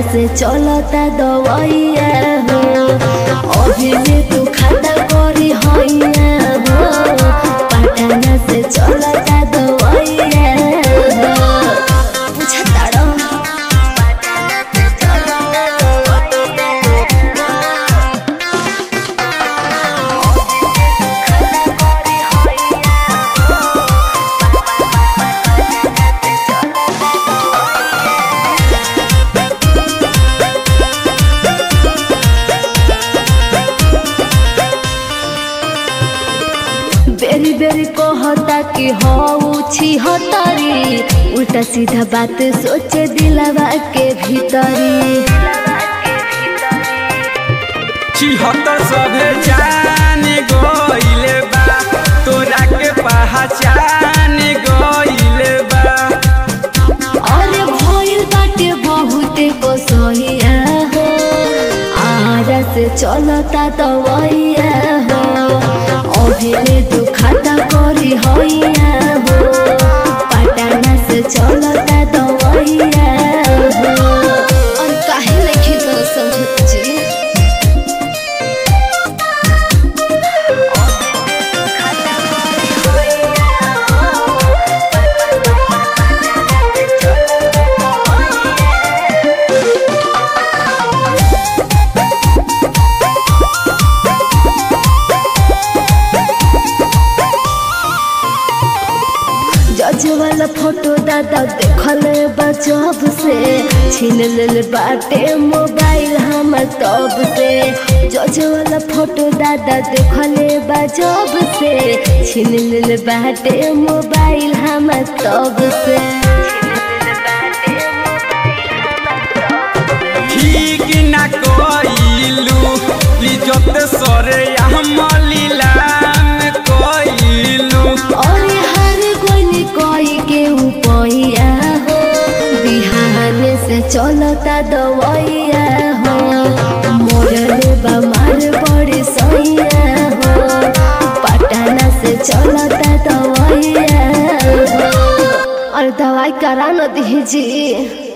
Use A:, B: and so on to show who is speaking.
A: से चलता दवाइया हो अभी में तू खाता करी हैया हो पटना से चलता दवाइया हो बुझताड़ो बेरी बेरी कहता कि हऊ छी हतारी उल्टा सीधा बात सोचे दिलवा के भीतरी
B: छिहत्तर सभे जान गइले बा तोरा के पहचान गइले बा
A: अरे भइल बाटे बहुते कसैया हो आरा से चलता दवैया हो अभिले तू खाता करी हैया हो पटना से चलता दवैया हो और काहे नहीं तो समझत जी जज वाला फोटो दादा देखल बजब से छीन लेल बाटे मोबाइल हमर तब से जज वाला फोटो दादा देखल बजब से छीन लेल बाटे मोबाइल हमर तब से
B: ठीक ना कइलू इज्जत सरे हम लीलाम कइलू
A: अरे हर कोई कोई के उपैया हो बिहान से चलता दवैया हो मोरले बमार बड़े सैया हो पटना से चलता दवैया हो और दवाई करा न दीजिए